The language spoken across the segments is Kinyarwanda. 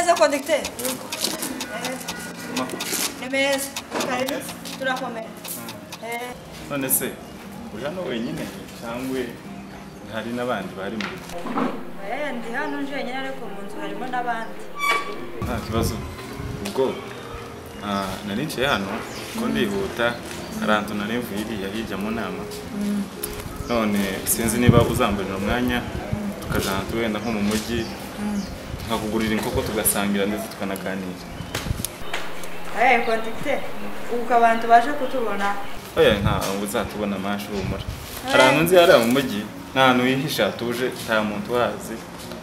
se conecté. MS, karibu turakomera. Eh, none se uri hano wenyine cyangwa hari n'abandi bari muri eh, ndi hano nje wenyine ariko mu nzu harimo n'abandi. nta kibazo ubwo ah, nari niciye hano ko ndihuta hari ahantu nari mvuye iriya hirya mu nama none sinzi niba uzambarira umwanya tukajya ahantu wenda nko mu mujyi tukakugurira inkoko tugasangira ndetse tukanaganira Eh, conducteur, ubu abantu baje kutubona. oya nta uzatubona amashu humura hari ahantu nzi hariya mu mujyi nta hantu wihisha hatuje nta muntu uhazi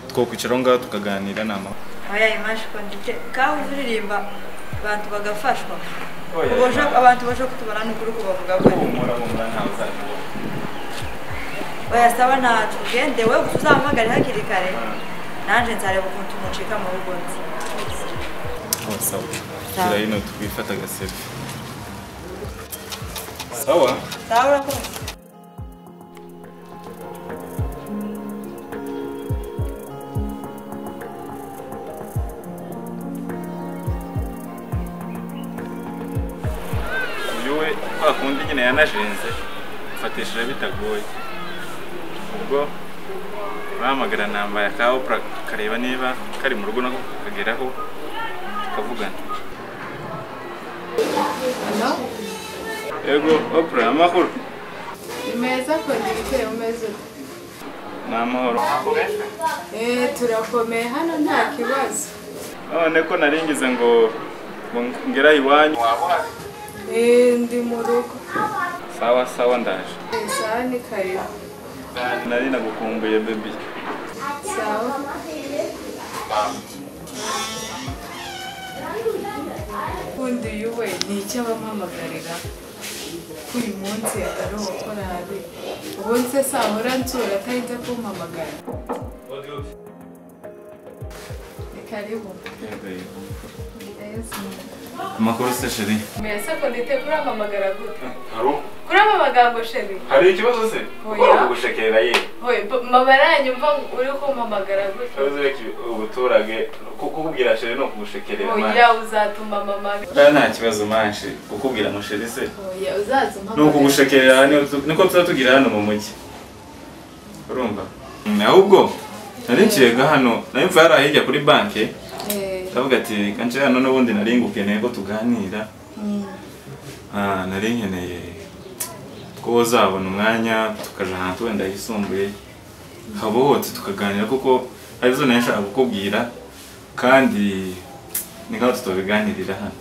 twokwicaraho ngaho tukaganira ni amahoro Oya, imaje conducteur, kaho uririmba abantu bagafashwa. Oya, Uboje Image. abantu baje kutubona n'ukuri kubavuga ko. humura humura ntawe uzatubona Oya, saba nta tugende we uzahamagare hakiri kare. Nanje nzareba ukuntu mucika mu rugo nzi. Oh, sawa Sawa. shyira hino twifata agasefi sawa Sawa urakoze. uyu we kwa kundi nyine yanajenze mfatishije bitagoye ubwo bahamagara nambaye akaho kareba niba kari mu rugo nako kakageraho tukavugana Ano? yego opura amahoro Ni meza kongera umeze ute? ni amahoro Eh, turakomeye hano nta kibazo. none ko naringize ngo ngo ngera iwanyu Eh, ndi mu rugo. sawa sawa ndaje Eh, Sawa ni karibu. nari nagukumbuye bebi Sawa. Ubundi uyu we ni icyo abampamagarira. Uyu munsi ari uwakora habe. Ubundi se sahora nsura atarinze kumpamagara. Ni karibu. Meza. amakuru se sheri Mbese ko ndite kuramamagara gute? haro Kuramamagara ngo sheri? hari ikibazo se Oya. Uri gushekera ye Oye, mama aranyumva uri kumpamagara gutyo. ikibazo reka ubuturage kukubwira sheri ni ukugushekerera Oya, uzatuma mama. oya nta kibazo manshi kukubwira ngo sheri se Oya, uzatuma ni ukugushekerera niyo tu- niko tuba tugira hano mu mujyi urumva Mm, ahubwo nari nshyirega hano nari mvuye hariya hirya kuri banki Eh, ndavuga ati reka nce hano n'ubundi nari ngukeneye ko tuganira mm, Ah, nari nkeneye ko uzabona umwanya tukaja ahantu wenda yisumbuye haba hose tukaganira kuko arizo nari nshaka kukubwira kandi nikaho tutabiganirira hano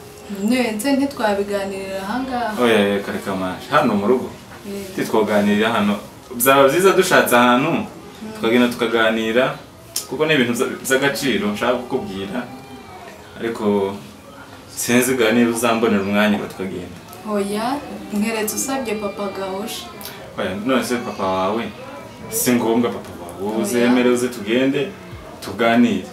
netse ntitwabiganirira ahangaha. oya oya, kare kamashe hano mu rugo Eh, titwoganirira hano byaba byiza dushatse ahantu tukagenda tukaganira kuko ni ibintu bya- by'agaciro nshaka kukubwira ariko sinzi bwa niba uzambonera umwanya ngo tukagenda Oya, mweretse usabye papa gahosha. Oya, none se papa wawe si ngombwa papa wawe wowe Oya. uzemere uze tugende tuganire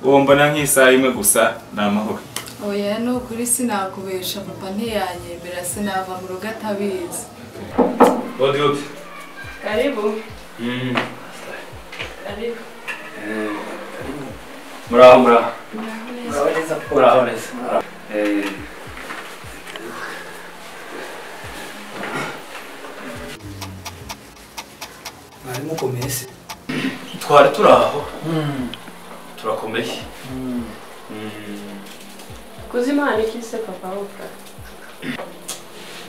uwo mbona nk'isaha imwe gusa ni amahoro Oya, ni ukuri sinakubesha papa ntiyanyemera sinava mu rugo atabizi. Wardrobe. Karibu. Mm. Karibu. Muraho muraho. Muraho neza. Muraho neza. muraho. Eh, mwari mukomeye se Twari turaho. Turakomeye. Mm. Kuzimana iki se papa wopfa?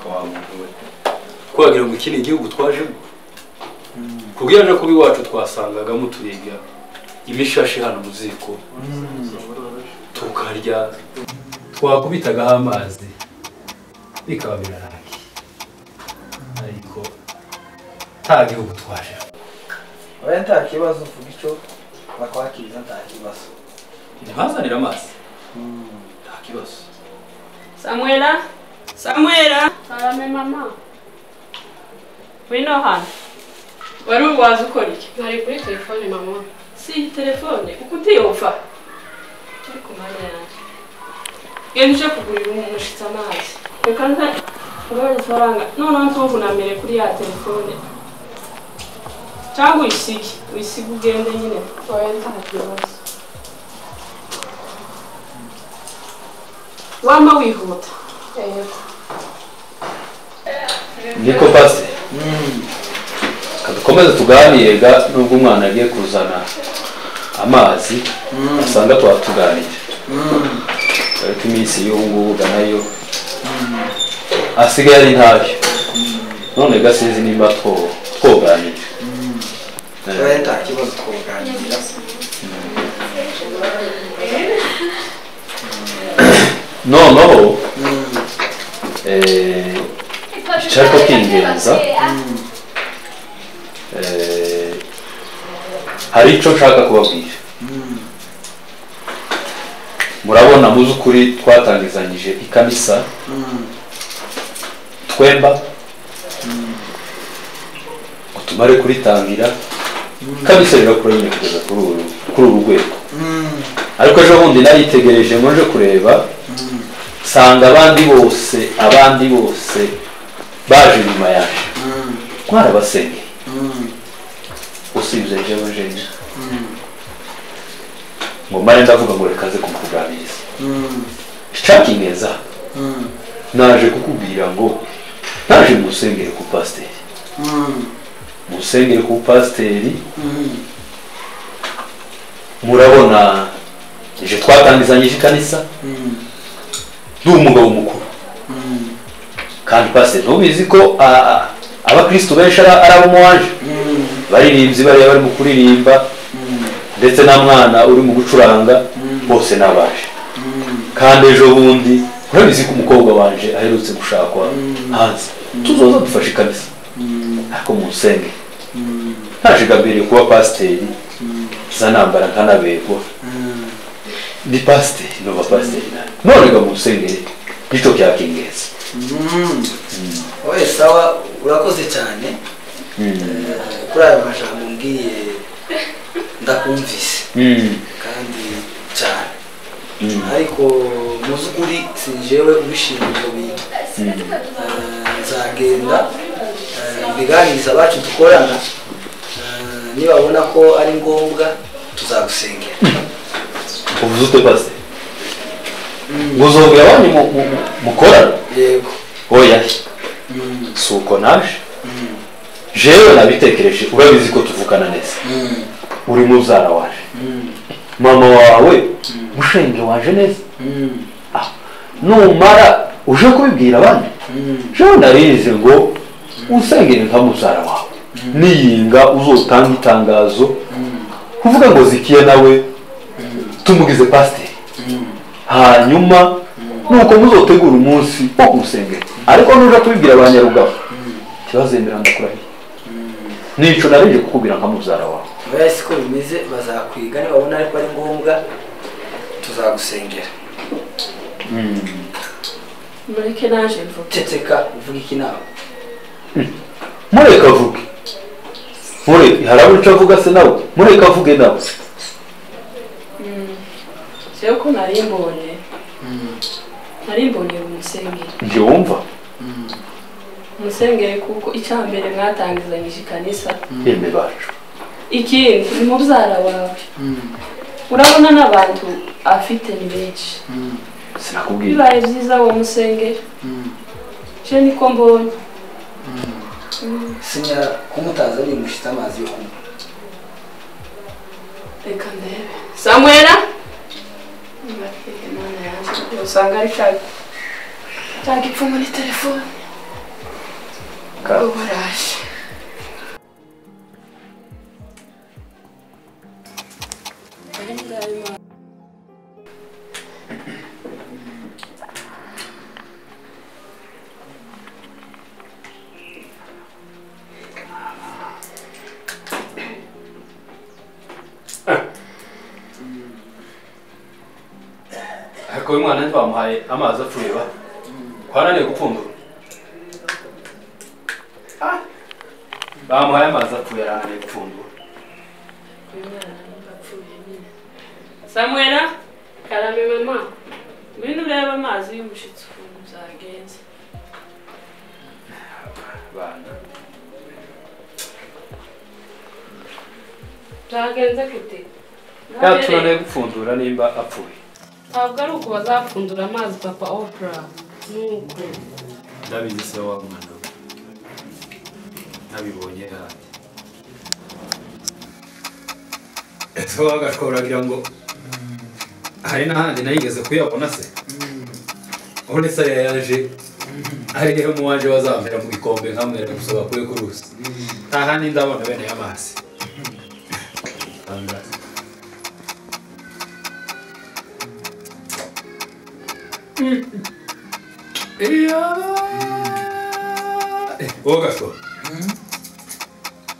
Ko wa muntu we. twagira ngo iki ni igihugu twajemo kubwira no kuba iwacu twasangagamo turiga imishashi hano mu ziko tukarya twakubitagaho amazi bikaba birarangiye ariko nta gihugu twajemo Oya nta kibazo uvuga icyo bakwakiriza nta kibazo ntibazanire amazi nta kibazo Samuela? Samuela? Salame mama. Wino hano. Wari waza ukora iki? Nari kuri telefone mama. Si iyi telefone, uko utiyumva? Turi ku mwanya yanjye. Genda uje kugurira umuntu ushitse amazi. Reka nta ngabanya ifaranga. Noneho ntuvunamire kuri ya telefone. Cyangwa uyisige. Uyisige ugende nyine. Oya nta kibazo. wama wihuta niko pasite dukomeze tuganire ga nubwo umwana agiye kuzana amazi asanga twatuganire ariko iminsi y'ubu ngubu ga nayo asigaye ari ntabyo none ga sinzi nimba two- twoganire tubaye nta kibazo twuganira noneho eh, nshaka kwingenza eh, hari icyo nshaka kubabwira murabona mu by'ukuri twatangizanyije ikamisa twemba ngo tumare kuritangira ikamisa rirakura nyine kugeza kuri uru kuri uru rwego ariko ejo bundi naritegereje ngo nje kureba nsanga abandi bose abandi bose baje nyuma yaje twarabasengeye usibye jewe jewe ngo mare ndavuga ngo reka ze kumukuganiriza icakineza naje kukubwira ngo naje musengere ku pasiteri musengere ku pasiteri murabona ije twatangizanyije ikanisa ni umugabo mukuru kandi pasiteri ntubizi ko ah, ah, abakristu benshi ari ari abo muwaje baririmbyi bariya barimo kuririmba ndetse na mwana uri mu gucuranga bose n'abaje kandi ejo bundi urabizi ko umukobwa wanje aherutse gushakwa hanze tuzoza dufashe ikamisa ariko munsenge naje gambiriye kuba pasiteri za nambara nkanabegwa ni pasiteri nova pasiteri nawe none ga munsengere nicyo cyakingeza oye sawa urakoze cyane Eh, kuri aya majambo mbwiye ndakumvise Mm. kandi cyane ariko mu by'ukuri si njyewe ubishinzwe ibyo bintu Eh, nzagenda eh, mbiganiriza abacu dukorana Eh, nibabona ko ari ngombwa tuzagusengera uvuze utwe base ngo uzongera abandi mu- mu- mu- mukorana yego oya si uko naje jewe nabitekereje urabizi ko tuvukana neza uri mubyara waje mama wawe mushenge waje neza Ah, numara uje kubibwira abandi jewe narize ngo usengere nka mubyara wawe niyinga uzotanga itangazo kuvuga ngo zikiye nawe tumugize pasiteri hanyuma nuko muzotegura umunsi wo kumusengera ariko nuja kubibwira abanyarugabo ntibazemera ndakurahiye nico narinje kukubwira nka mubyara wawe oya si ko bimeze bazakwiga nibabona ariko ari ngombwa tuzagusengera mureke naje mvuga ceceka uvuga iki nawe mureka avuge mureka harabura ico avuga se nawe mureka avuge nawe jewe ko nari mbonye nari mbonye umusengere njye wumva umusengere kuko icya mbere mwatangizanyije ikanisa yeme bacu ikindi ni mubyara wawe urabona n'abantu afite ni benshi sinakubwira bibaye byiza uwo musengere je niko mbonye sinya kumutaza ni mushitse amazi yo kunywa reka ndebe samwera Imana yanjye, usanga ari cya cya gipfu muri telefone ubwo baraje ariko uyu mwana ntitwamuhaye amazi apfuye ba twananiye gupfundura Ah! bamuhaye amazi apfuye arananiye gupfundura samwera karame mama ngwino urebe amazi y'umushitsi ukuntu byagenze bana byagenze gute yatunaniye gupfundura nimba apfuye ntabwo ari uko bazapfundura amazi papa opera nuko ndabizi se wa mwana we nabibonye handi ese wabaga tworagira ngo hari n'ahandi nayigeze kuyabona se urabona se ariya yaje ariyo mu waje bazamera mu gikombe nkamwe rero gusa bakuye ku ruzi nta handi ndabona bene y'amazi Tangaza. wowe gashora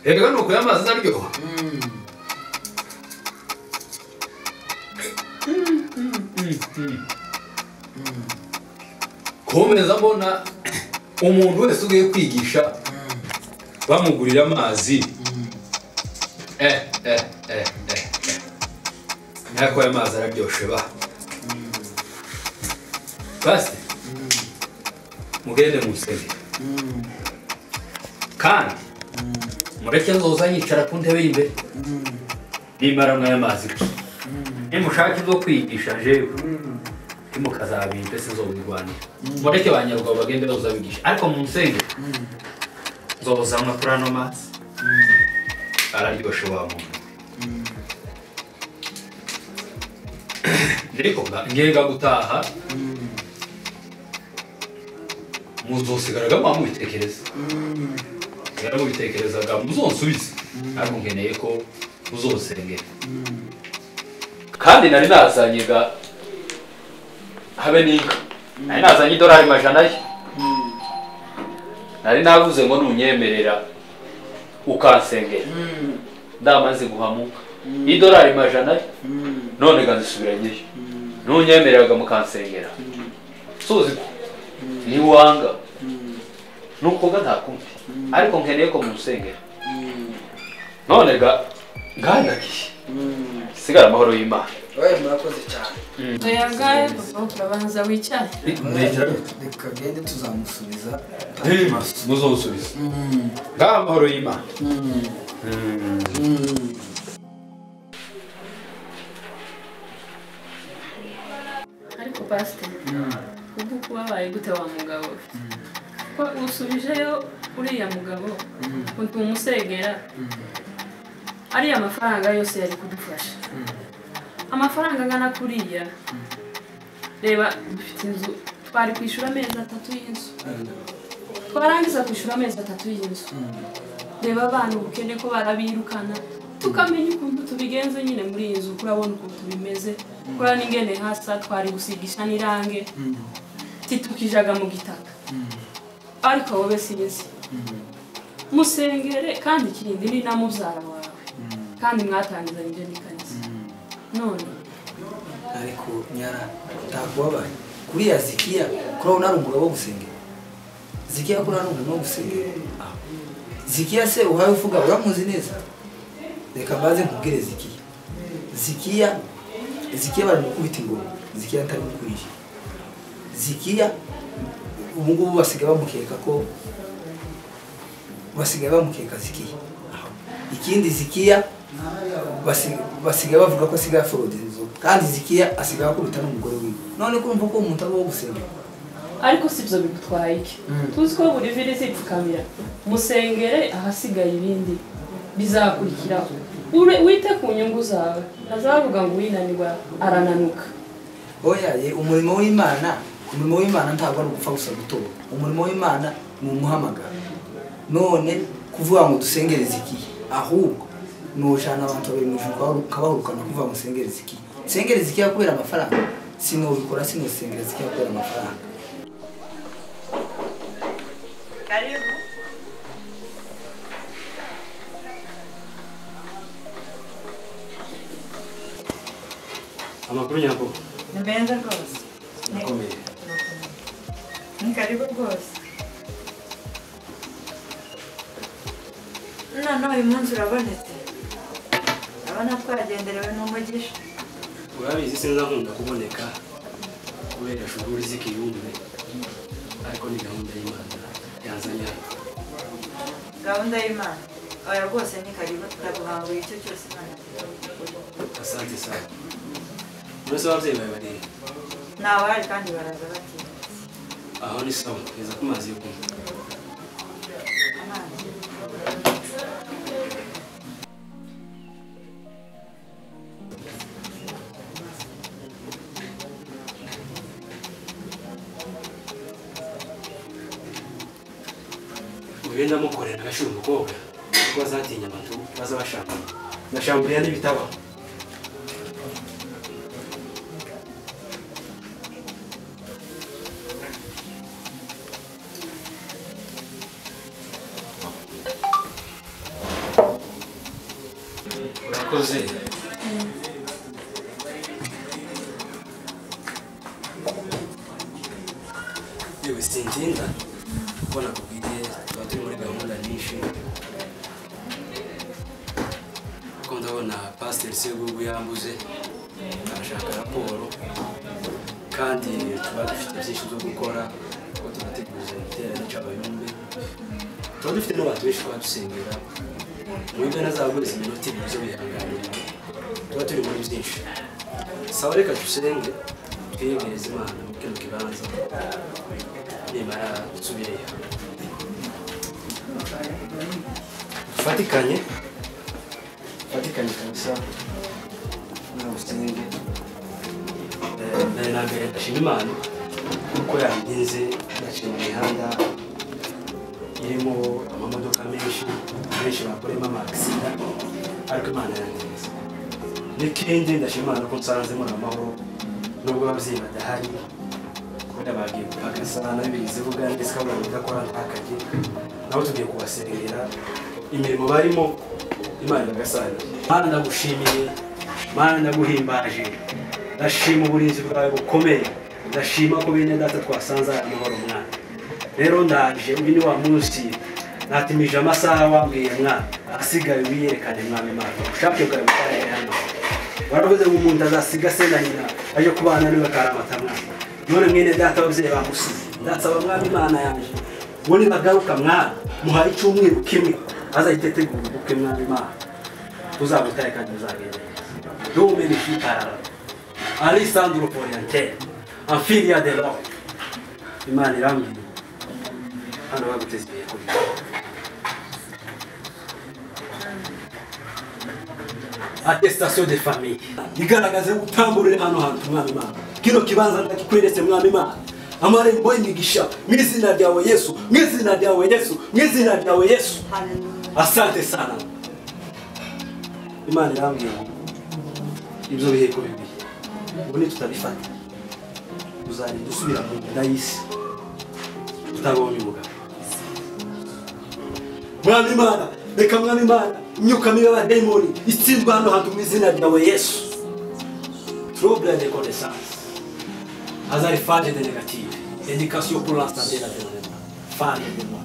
reka ni ukuri amazi naryoha komeza mbona umuntu wese ugiye kwigisha bamugurira amazi eh eh eh eh nako aya mazi araryoshe ba basi mugende musenge kandi mureke nzoza yicara ku ntebe y'imbere nimara mwaya mazi nimushaka ibyo kwigisha jewe ntimukazabimpe sinzobirwanira mureke ba nyarwabo bagende bazoza bigisha ariko mu nsenge nzozanwa kuri ano mazi araryoshe wa muntu ariko ngenga gutaha muzosigaraga mwamubitekereza rero mubitekerezaga muzonsubize ariko nkeneye ko muzosengera kandi nari nazanye ga habe n'inka nari nazanye idolari majana ye nari navuze ngo nunyemerera ukansengera ndamaze guhamuka idolari majana ye none ga nzisubiranyeyo nunyemereraga mukansengera suzi ko niwanga nuko ga nta kumpi ariko nkeneye ko munsengera none ga nganagiye sigara amahoro y'imana wowe murakoze cyane oya ngahe papa urabanza wicare reka gende tuzamusubiza muzonsubiza ngaha amahoro y'imana ariko pasiteri ubwo uko wabaye gute wa mugabo we? ko usubijeyo uriya mugabo ukuntu umusegera ariya mafaranga yose yari kudufasha amafaranga angana kuriya reba dufite inzu twari kwishyura amezi atatu y'inzu twarangiza kwishyura amezi atatu y'inzu reba abana ubukene ko barabirukana tukamenya ukuntu tubigenze nyine muri iyi nzu kurabona ukuntu bimeze kura n'ingene hasa twari gusigisha n'irange titukijaga mu gitaka ariko wowe sinzi musengere kandi ikindi ni na mubyara wawe kandi mwatangizanye ibyo n'ikanisa none ariko nyara ntakubabaye kuriya zikiya kuri ari umugabo wo gusengera zikiya kuri ari umuntu wo gusengera Ah. zikiya se uhaye uvuga uramuzi neza reka mbaze nkubwire zikiya zikiya zikiya baramukubita ingoma zikiya atari gukurije zikiya ubu ngubu basigaye bamukeka ko basigaye bamukeka zikiya ikindi zikiya basi- basigaye bavuga ko asigaye aforode inzu kandi zikiya asigaye akubita n'umugore wiwe none kumva ko umuntu aba wo gusengera ariko si byo bigutwaye iki tuzi ko buri viri zipfukamira musengere ahasigaye ibindi bizakurikiraho Ure- wite ku nyungu zawe ntazavuga ngo uwinanirwa arananuka oya ye umurimo w'imana umurimo w'imana ntabwo ari ugupfa gusa gutora umurimo w'imana ni umuhamagaro none kuvuga ngo dusengere zikiye ahubwo ni ujana abantu babiri mu ijuru ukabahu- ukabahurukana kuvuga ngo sengere zikiye sengere zikiya kubera amafaranga sinubikora sinusengera zikiya kubera amafaranga Karibu. amakuru nyakubahwa Ni meza rwose. Ni- akomeye Ni karibu rwose. Noneho uyu munsi urabonetse. Urabona twagenderewe n'umugisha. urabizi sinza nkunda kuboneka kubera shughuli z'ikiyumbe ariko ni gahunda y'imana yazanye hano Gahunda y'Imana. Oya rwose ni karibu turaguhanga icyo cyose Imana. asante sana uretse ababyeyi bawe barihe nta bahari kandi baraza batinda aho ni sawa kugeza ku mazi yo kunywa amazi mubende amukorera agashira umukobwa kuko bazatinya abantu baza bashambana bashamburiya n'ibitabo urakoze yewe sintinda kuko nakubwiye tuba turi muri gahunda nyinshi kuko ndabona pasiteri segugu yambuze arashaka raporo kandi tuba dufite byinshi byo gukora kuko tunateguza ibitera n'icabayombi tuba dufite n'abantu benshi tuba dusengera mu byo nazaguriza iminota ibiri byo bihanganira tuba turi muri byinshi saba reka dusenge twiyegereze imana muri kino kibanza nimara gusubireyo dufatikanye dufatikanye kabisa ntabwo usenge mbere na mbere ndashima imana kuko yabigenze ndaciye mu mihanda irimo amamodoka menshi benshi bakoremo amagisida ariko imana yagenze n'ikindi ndashima imana ko nsanzemo amahoro nubwo ababyeyi badahari kubera bagiye gupakasa nabi bigize vuga ndetse kabona bidakora ntakajye nabo tugiye kubaserera imirimo barimo imana igasanira mana ndagushimiye mana ndaguhimbaje ndashima uburinzi bwawe bukomeye ndashima ko bene data twasanze aya mahoro mwana rero ndaje uyu ni wa munsi natimije amasaha wambwiye mwana asigaye wiyerekane mwami mana ubushake bwawe butaraye hano waravuze ngo umuntu azasiga se na nyina aje kubana niwe akaramata mwana none mwene data ababyeyi bamusize ndasaba mwami imana yanjye uwo nibagaruka mwana muhaye icyumweru kimwe azahita ategura ubukwe mwami imana uzabutare kandi uzagende dume nishikarara alisandro orientere amfiria de lo imana irambwira hano baguteze imbere kuri attestation de famille igaragaza gutamburira hano hantu umwami imana kino kibanza ndakikweretse mwami imana amarembo y'imigisha mu izina ryawe yesu mu izina ryawe yesu mu izina ryawe yesu asante sana imana irambwira ngo ibyo biheko bibiri ubu nitutabifata tuzagenda dusubira mu nda y'isi tutabonye umugabo mwami imana reka mwami imana imyuka mibi y'abadayimoni itsindwa hano hantu mu izina ryawe yesu trouble de connaissance azari fage de negative indication pour l'instant de la dénonema fage de moi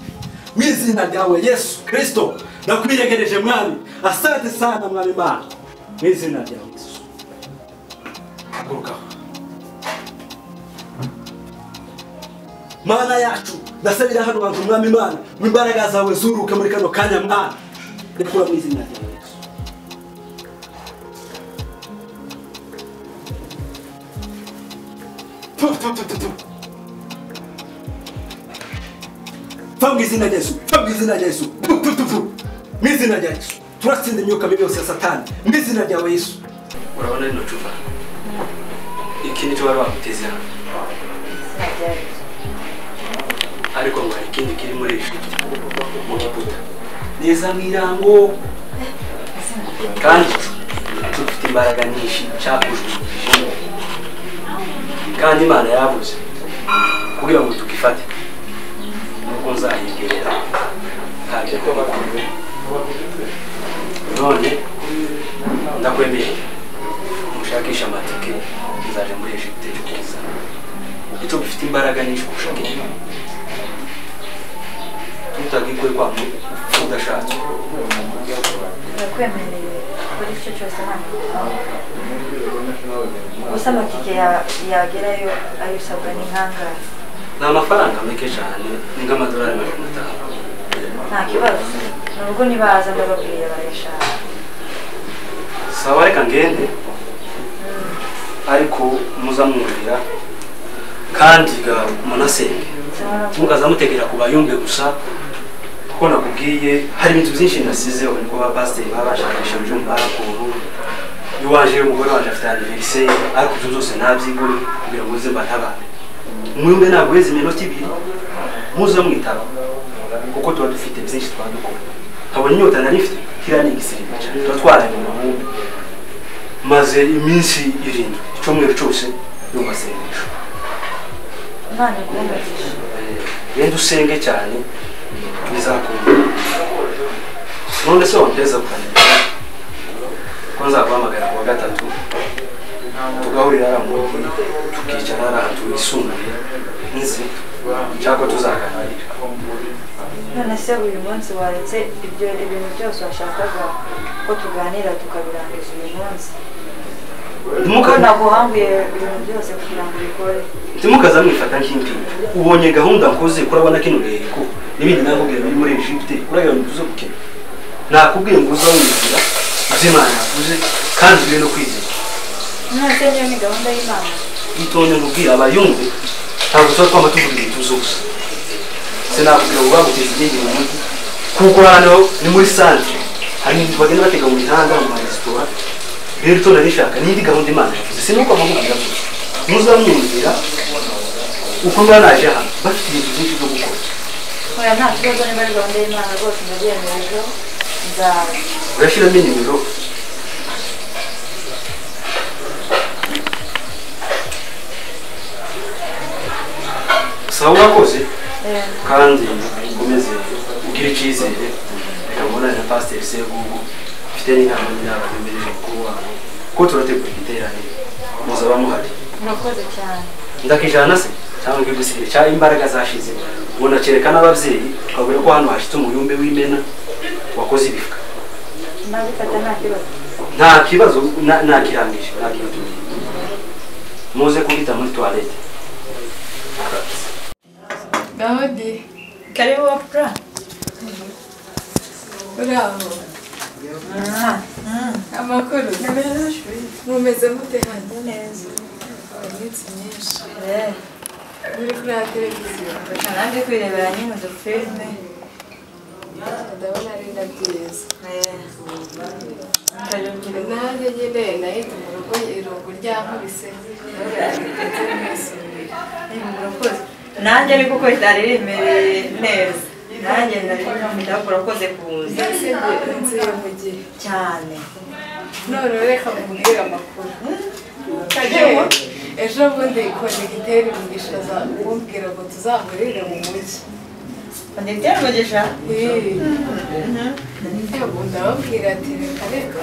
mu izina ryawe yesu kristo ndakwiregereje mwami asante sana mwami imana mu izina ryawe yesu hagurukaho mana yacu ndasabira hano bantu mwami imana mu imbaraga zawe zuruke muri kano kanya mwana rekura mu izina rya yesu Tu, tu, tu, tu, tu. pfa mu izina rya yesu pfa mu izina rya yesu Tu, tu, tu, tu. mu izina rya yesu turatsinda imyuka mibi yose ya satani mu izina ryawe yesu urabona rino cupa iki nicyo bari baguteze hano ariko ngo hari ikindi kiri muri iyi shiti mu giputa neza mw'irango kandi dufite imbaraga nyinshi cyakujugunyije kandi imana yavuze kugira ngo tugifate nuko nzayigerera ntabyo ko bakuru none ndakwemeye mushakisha amatike nzaje muri ejipte cyo kuza icyo bifite imbaraga nyinshi kurusha inyuma tutagikwe kwa mudashatse turakwemereye gukora icyo cyose hano gusa amatike ya- yagerayo ayo usabwa n'inkangahe ni amafaranga make cyane ni nk'amadolari magana atanu nta kibazo nubwo nibaza ndababwira barayashaka sawa reka ngende ariko muza mwumvira kandi ga munasenge mukaza mutegera ku bayumve gusa kuko nakubwiye hari ibintu byinshi nasizeho niko ba pasiteri baba bashakisha ibyumba bakuru iwaje umugore wanjye afite aniveriseri ariko ibyo byose nabyigure kugira ngo uze mbatabare umwumve ntabwo weze iminota ibiri muze mwitaba kuko tuba dufite byinshi twadukora nkabona inyota nari mfite kiriya ni igisirikare tuba twaranye amahumbi maze iminsi irindwi icyumweru cyose yo masengesho imana ikungagisha genda usenge cyane bizakunda none se wamuteza kukanira ko nzaguhamagara ku wa gatatu tugahurira hariya mu rugo tukicara hariya ahantu wisumbuye nzi cyangwa tuzaganira none se uyu munsi waretse ibyo ibintu byose washakaga ko tuganira tukabirangiza uyu munsi ko ntimuka naguhambuye ibintu byose kugira ngo ubikore ntimukaza mwifata nk'impinga ubonye gahunda nkoze kurabona kino gaheko n'ibindi nakubwira biri muri egypte uragira ngo tuze gukina nakubwiye ngo uza wizira ibyo imana yavuze kandi ube no kwizera nonese niyo ni gahunda y'imana itonde nkubwira abayumve ntabwo tuba twama tuvuga ibintu tuzi gusa sinakubwira ngo baguteza igenge mu mujyi kuko hano ni muri santire hari ibintu bagenda batega mu mihanda mu maresitora rero itonde rishaka n'indi gahunda imana yavuze sinuko amahugurira gusa muzamwumvira uko mba naje hano bafite ibintu byinshi byo gukora oya nta kibazo niba ari gahunda y'imana rwose ndabyemera ejo nzaza urashyiramo inimero sawa urakoze Eh, kandi ukomeze ugire icyizere reka mbonane na pasiteri segugu mfite n'inama n'inama bemereje mukuru wabo ko turategura igiteraniro muzaba muhari murakoze cyane ndakijana se cyangwa nkigusigire cya imbaraga zashize ubona kereka n'ababyeyi ukabona ko hano hashitse umuyumbe w'imena wakoze ibifwa nabifata nta kibazo nta kibazo na- nakirangije nakituye muze kubita muri toilette dawudi karibu wapura uraho amakuru mumeze mute hano neza iminsi myinshi muri kuriya televiziyo nanjye kwirebera nyine udufilime ndabona ari na byiza nkaribwira nanjye nyine nahita mu rugo irungu ryankubise ndetse nisubira murakoze nanjye ariko uko ritari rimereye neza nanjye ndarikunda murakoze kuza ndetse nge- nzuye mu gihe cyane none reka mubwire amakuru karibu ejo bundi kondegiteri mugisha kumbwira ngo tuzahurire mu mujyi kondegiteri mugisha yego ndababwira ati reka reka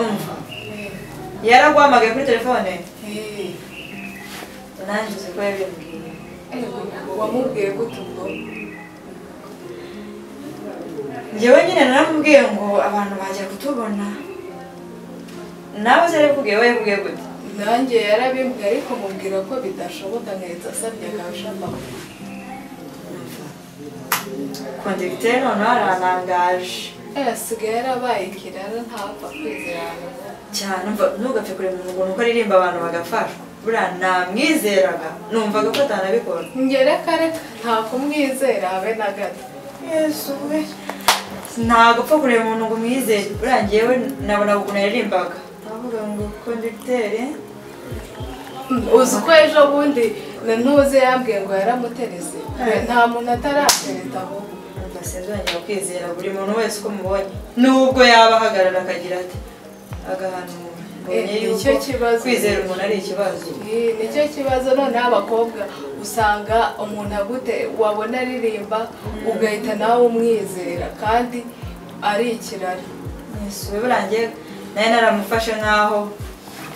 umva yaraguhamagaye kuri telefone nanjye uzi ko yabimbwiye wamubwiye gute ubwo njyewe nyine naramubwiye ngo abantu bajya kutubona nawe se yakubwiye we yakubwiye gute nanjye yarabimbwiye ariko mubwira ko bidashoboka nkahita asabye akarusha amakuru kondegiteri noneho ararangaje Eh, asigaye yarabaye ikirara ntapfa kwizerana cyane umva ntugapfe kureba umuntu uko aririmba abantu bagafashwa buriya namwizeraga numvaga ko atanabikora njye reka reka nta kumwizera habe na gato yesu we ntabwo upfa kureba umuntu ngo umwizere buriya njyewe nabonaga ukuntu yaririmbaga ndavuga ngo kondegiteri uzi ko ejo bundi na ntuze yambwiye ngo yaramuterese Eh. nta muntu ataratereta ahubwo Numva sinzongera kwizera buri muntu wese uko mubonye nubwo yaba ahagarara akagira ati agahanura mbonye Eh, yuko nicyo kibazo. kwizera umuntu ari ikibazo Ni- nicyo kibazo noneho abakobwa usanga umuntu agute wabona aririmba ugahita nawe umwizera kandi ari ikirari yesu we buriya njyewe nayo naramufashe nk'aho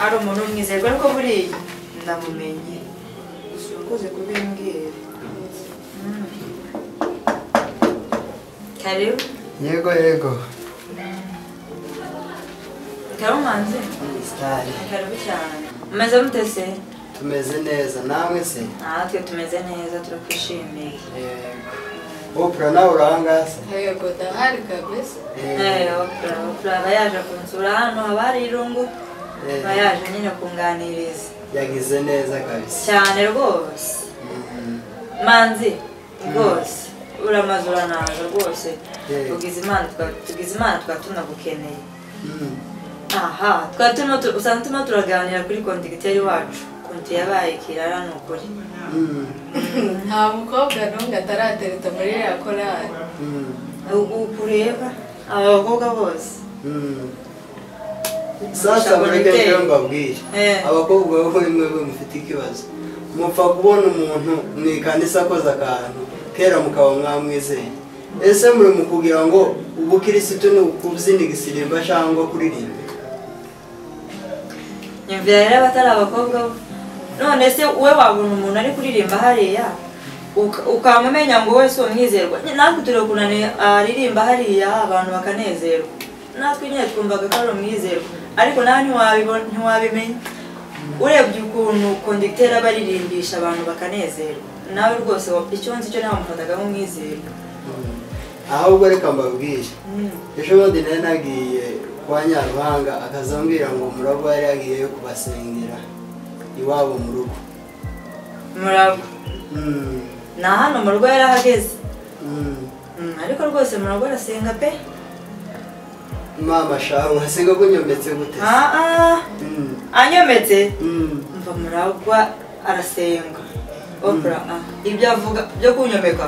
ari umuntu w'umwizerwa ariko buriya ndamumenye sinakoze kubimbwira Mm. karibu yego yego karibu manzi sitari karibu cyane umeze mute se tumeze neza namwe se natwe tumeze neza turakwishimiye yego opura nawe urahanga se yego ndahari kabisa Eh, Eee, opura, opura aba yaje kunsura hano haba hari irungu aba yaje nyine kunganiriza yagize neza kabisa cyane rwose manzi rwose uramaze uranaza rwose Yeah. tugize imana twa- tugize imana twaba tunagukeneye aha twaba turimo tu- usanga turimo turaganira kuri kontigiteri wacu konti yabaye kirara ni ukuri nta mukobwa n'umwe ataratereta muri ya korari U- uku ureba aba bakobwa bose sasa mureke rero mbabwire Eh. abakobwa wowe mwewe mufite ikibazo mupfa kubona umuntu mwikanisa akoze akantu kera mukaba mwamwizeye ese muri mu kugira ngo ubukirisitu ni ukubyina igisirimba cyangwa kuririmba nyumvira rero abatari abakobwa bo none se wowe wabona umuntu ari kuririmba hariya uka- ukamumenya ngo wese uwo mwizerwa natwe turi kunaniye aririmba hariya abantu bakanezerwa natwe nyine twumvaga ko ari umwizerwa ariko nawe ntiwabibo- ntiwabimenya urebye ukuntu kondegiteri aba aririmbisha abantu bakanezerwa nawe rwose wa- icyo nzi cyo namufataga nk'umwizerwa ahubwo reka mbabwire Mm. ejo bundi nari nagiye kwa nyaruhanga akazambwira ngo umurabo yari yagiyeyo kubasengera iwabo mu rugo muragwa Mm, na hano mu rugo yari ahageze mm. Mm, ariko rwose muragwa arasenga pe mama shahu hasiga kunyometse gute se? ah ah Mm, anyometse mm. mva muragwa arasenga opra ah, ibyo avuga byo kunyomeka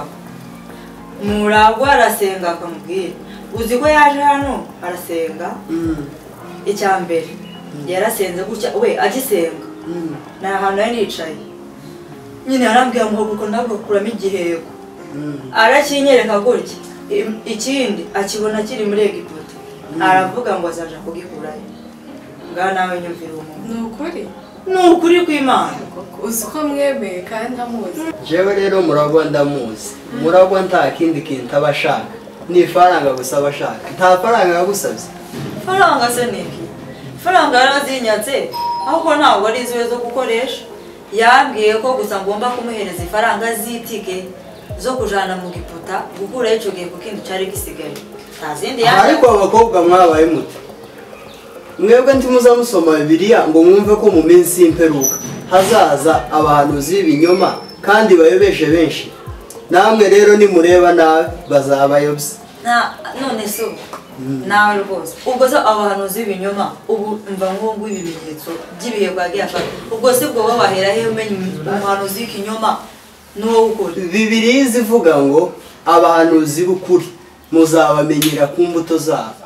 muragwa arasenga akamubwira uzi ko yaje hano arasenga Mm, icya mbere yarasenze gutya we agisenga mm, ni ahantu yari yicaye nyine yarambwira ngo kuko ndagakuramo igiheko mm. arakinyereka gutya I- ikindi akibona kiri muri egiputa aravuga ngo azaja kugikurayo ngaho nawe nyumvira umuntu ni ukuri ni ukuri kw'imana uzi ko mwemeye kandi amuzi jewe rero muragwa ndamuzi muragwa nta kindi kintu aba ashaka ni ifaranga gusa aba ashaka nta faranga yagusabye faranga se ni iki faranga yarazinyatse ahubwo ntabwo ari iziwe zo gukoresha yambwiye ko gusa ngomba kumuhereza ifaranga z'itike zo kujana mu giputa gukuraho icyo gihe kuko inzu cyari gisigaye nta zindi Aha, yaje ariko abakobwa mwabaye mute mwebwe ntimuza musoma bibiliya ngo mwumve ko mu minsi y'imperuka hazaza abahanuzi b'ibinyoma kandi bayobeshe benshi namwe rero nimureba nabi bazabayobya Na- none se ubu nawe rwose ubwo se abo bahanuzi b'ibinyoma ubu mva nk'ubu ngubu ibimenyetso by'ibihe bwagiye afata ubwo se ubwo bo bahera he umenya umuhanuzi w'ikinyoma n'uwo w'ukuri bibiliya izivuga ngo abahanuzi b'ukuri muzabamenyera ku mbuto zabo